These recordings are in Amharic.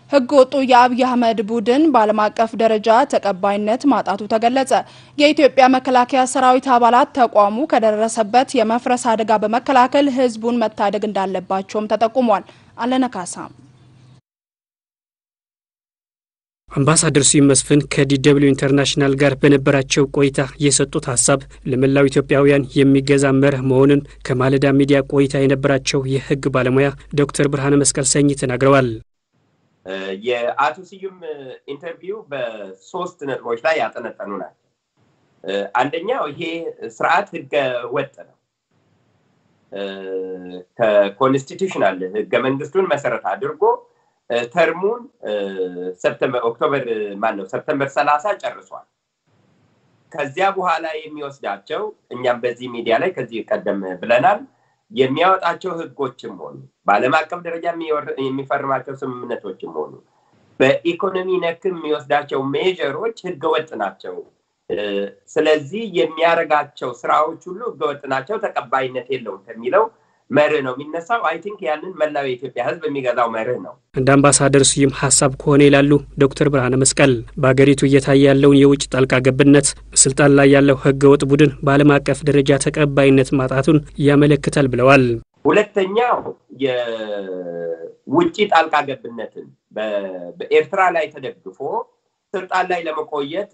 ህገ ወጡ የአብይ አህመድ ቡድን በዓለም አቀፍ ደረጃ ተቀባይነት ማጣቱ ተገለጸ። የኢትዮጵያ መከላከያ ሰራዊት አባላት ተቋሙ ከደረሰበት የመፍረስ አደጋ በመከላከል ህዝቡን መታደግ እንዳለባቸውም ተጠቁሟል። አለነካሳም አምባሳደር ስዩም መስፍን ከዲደብሊው ኢንተርናሽናል ጋር በነበራቸው ቆይታ የሰጡት ሀሳብ ለመላው ኢትዮጵያውያን የሚገዛ መርህ መሆኑን ከማለዳ ሚዲያ ቆይታ የነበራቸው የህግ ባለሙያ ዶክተር ብርሃነ መስቀል ሰኝ ተናግረዋል። የአቶ ስዩም ኢንተርቪው በሶስት ነጥቦች ላይ ያጠነጠኑ ናቸው። አንደኛው ይሄ ስርዓት ህገ ወጥ ነው። ከኮንስቲቱሽናል ህገ መንግስቱን መሰረት አድርጎ ተርሙን ሰፕተምበር ኦክቶበር ማን ነው ሰፕተምበር ሰላሳ ጨርሷል። ከዚያ በኋላ የሚወስዳቸው እኛም በዚህ ሚዲያ ላይ ከዚህ ቀደም ብለናል የሚያወጣቸው ህጎችም ሆኑ በዓለም አቀፍ ደረጃ የሚፈርማቸው ስምምነቶችም ሆኑ በኢኮኖሚ ነክ የሚወስዳቸው ሜጀሮች ህገወጥ ናቸው። ስለዚህ የሚያደርጋቸው ስራዎች ሁሉ ህገወጥ ናቸው፣ ተቀባይነት የለውም ከሚለው መርህ ነው የሚነሳው። አይ ቲንክ ያንን መላው የኢትዮጵያ ህዝብ የሚገዛው መርህ ነው። እንደ አምባሳደር ስዩም ሀሳብ ከሆነ ይላሉ ዶክተር ብርሃነ መስቀል በአገሪቱ እየታየ ያለውን የውጭ ጣልቃ ገብነት በስልጣን ላይ ያለው ህገወጥ ቡድን በዓለም አቀፍ ደረጃ ተቀባይነት ማጣቱን ያመለክታል ብለዋል። ሁለተኛው የውጭ ጣልቃ ገብነትን በኤርትራ ላይ ተደግፎ ስልጣን ላይ ለመቆየት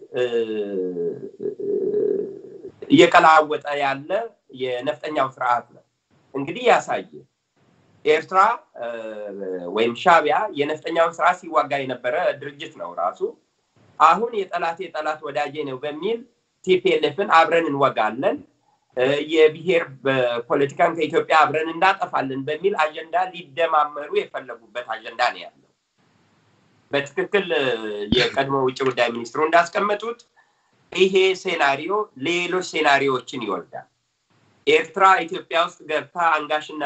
እየቀላወጠ ያለ የነፍጠኛው ስርዓት ነው። እንግዲህ ያሳየ ኤርትራ ወይም ሻቢያ የነፍጠኛውን ስርዓት ሲዋጋ የነበረ ድርጅት ነው ራሱ። አሁን የጠላት የጠላት ወዳጄ ነው በሚል ቲፒኤልኤፍን አብረን እንወጋለን፣ የብሔር ፖለቲካን ከኢትዮጵያ አብረን እናጠፋለን በሚል አጀንዳ ሊደማመሩ የፈለጉበት አጀንዳ ነው ያለው። በትክክል የቀድሞ ውጭ ጉዳይ ሚኒስትሩ እንዳስቀመጡት ይሄ ሴናሪዮ ሌሎች ሴናሪዎችን ይወልዳል። ኤርትራ ኢትዮጵያ ውስጥ ገብታ አንጋሽና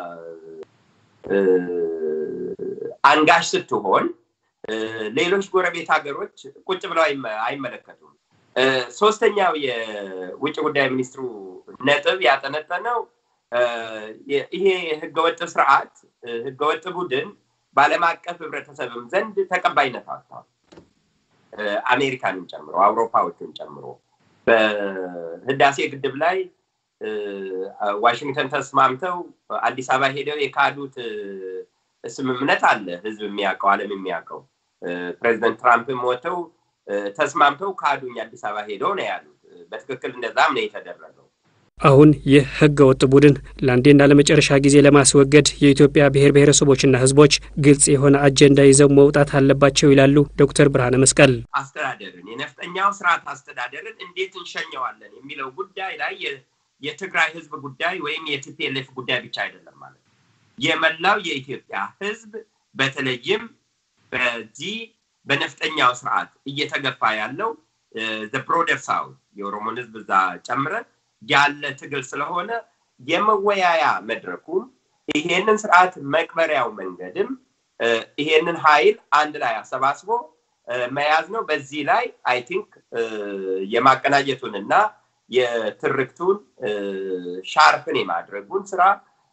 አንጋሽ ስትሆን ሌሎች ጎረቤት ሀገሮች ቁጭ ብለው አይመለከቱም። ሶስተኛው የውጭ ጉዳይ ሚኒስትሩ ነጥብ ያጠነጠነው ይሄ ህገወጥ ስርዓት ህገወጥ ቡድን በዓለም አቀፍ ህብረተሰብም ዘንድ ተቀባይነት አጥቷል። አሜሪካንን ጨምሮ አውሮፓዎቹን ጨምሮ በህዳሴ ግድብ ላይ ዋሽንግተን ተስማምተው አዲስ አበባ ሄደው የካዱት ስምምነት አለ። ህዝብ የሚያውቀው ዓለም የሚያውቀው ፕሬዚደንት ትራምፕም ወጥተው ተስማምተው ካዱኝ አዲስ አበባ ሄደው ነው ያሉት። በትክክል እንደዛም ነው የተደረገው። አሁን ይህ ህገ ወጥ ቡድን ለአንዴና ለመጨረሻ ጊዜ ለማስወገድ የኢትዮጵያ ብሔር ብሔረሰቦችና ህዝቦች ግልጽ የሆነ አጀንዳ ይዘው መውጣት አለባቸው ይላሉ ዶክተር ብርሃነ መስቀል። አስተዳደርን የነፍጠኛው ስርዓት አስተዳደርን እንዴት እንሸኘዋለን የሚለው ጉዳይ ላይ የትግራይ ህዝብ ጉዳይ ወይም የቲፒኤልኤፍ ጉዳይ ብቻ አይደለም ማለት ነው። የመላው የኢትዮጵያ ህዝብ በተለይም በዚህ በነፍጠኛው ስርዓት እየተገፋ ያለው ብሮደር ሳውት የኦሮሞን ህዝብ እዛ ጨምረን ያለ ትግል ስለሆነ የመወያያ መድረኩም ይሄንን ስርዓት መቅበሪያው መንገድም ይሄንን ኃይል አንድ ላይ አሰባስቦ መያዝ ነው። በዚህ ላይ አይ ቲንክ የማቀናጀቱንና የትርክቱን ሻርፕን የማድረጉን ስራ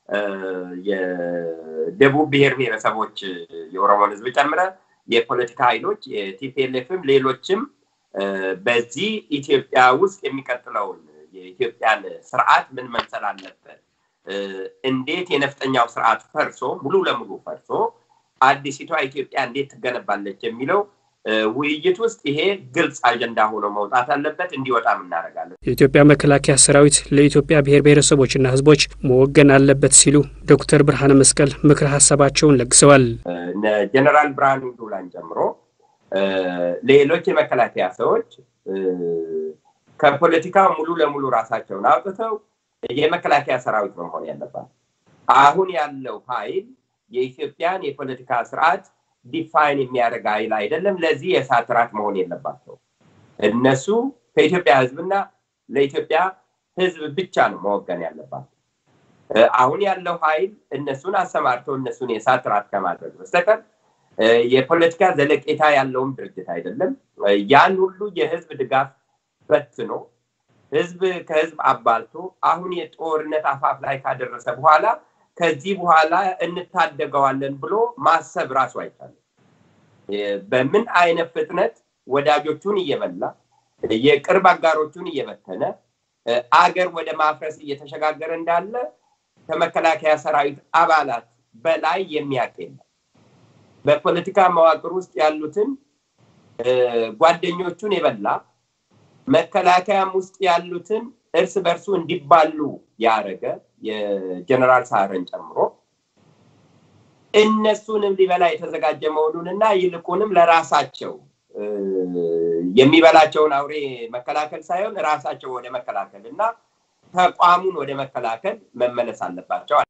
የደቡብ ብሔር ብሔረሰቦች የኦሮሞን ህዝብ ጨምረ የፖለቲካ ኃይሎች የቲፒኤልኤፍም ሌሎችም በዚህ ኢትዮጵያ ውስጥ የሚቀጥለውን የኢትዮጵያን ስርዓት ምን መምሰል አለበት፣ እንዴት የነፍጠኛው ስርዓት ፈርሶ ሙሉ ለሙሉ ፈርሶ አዲሲቷ ኢትዮጵያ እንዴት ትገነባለች የሚለው ውይይት ውስጥ ይሄ ግልጽ አጀንዳ ሆኖ መውጣት አለበት፣ እንዲወጣም እናደርጋለን። የኢትዮጵያ መከላከያ ሰራዊት ለኢትዮጵያ ብሔር ብሔረሰቦችና ህዝቦች መወገን አለበት ሲሉ ዶክተር ብርሃነ መስቀል ምክረ ሀሳባቸውን ለግሰዋል። ጀነራል ብርሃኑ ጁላን ጨምሮ ሌሎች የመከላከያ ሰዎች ከፖለቲካ ሙሉ ለሙሉ ራሳቸውን አውጥተው የመከላከያ ሰራዊት ነው መሆን ያለባት። አሁን ያለው ኃይል የኢትዮጵያን የፖለቲካ ስርዓት ዲፋይን የሚያደርግ ኃይል አይደለም። ለዚህ የእሳት ራት መሆን የለባቸው። እነሱ ከኢትዮጵያ ህዝብና ለኢትዮጵያ ህዝብ ብቻ ነው መወገን ያለባቸው። አሁን ያለው ኃይል እነሱን አሰማርተው እነሱን የእሳት ራት ከማድረግ በስተቀር የፖለቲካ ዘለቄታ ያለውም ድርጅት አይደለም። ያን ሁሉ የህዝብ ድጋፍ በትኖ ህዝብ ከህዝብ አባልቶ አሁን የጦርነት አፋፍ ላይ ካደረሰ በኋላ ከዚህ በኋላ እንታደገዋለን ብሎ ማሰብ ራሱ አይቻልም። በምን አይነት ፍጥነት ወዳጆቹን እየበላ የቅርብ አጋሮቹን እየበተነ አገር ወደ ማፍረስ እየተሸጋገረ እንዳለ ከመከላከያ ሰራዊት አባላት በላይ የሚያውቅ የለም። በፖለቲካ መዋቅር ውስጥ ያሉትን ጓደኞቹን የበላ መከላከያም ውስጥ ያሉትን እርስ በርሱ እንዲባሉ ያደረገ የጀነራል ሳረን ጨምሮ እነሱንም ሊበላ የተዘጋጀ መሆኑንና ይልቁንም ለራሳቸው የሚበላቸውን አውሬ መከላከል ሳይሆን ራሳቸው ወደ መከላከል እና ተቋሙን ወደ መከላከል መመለስ አለባቸው።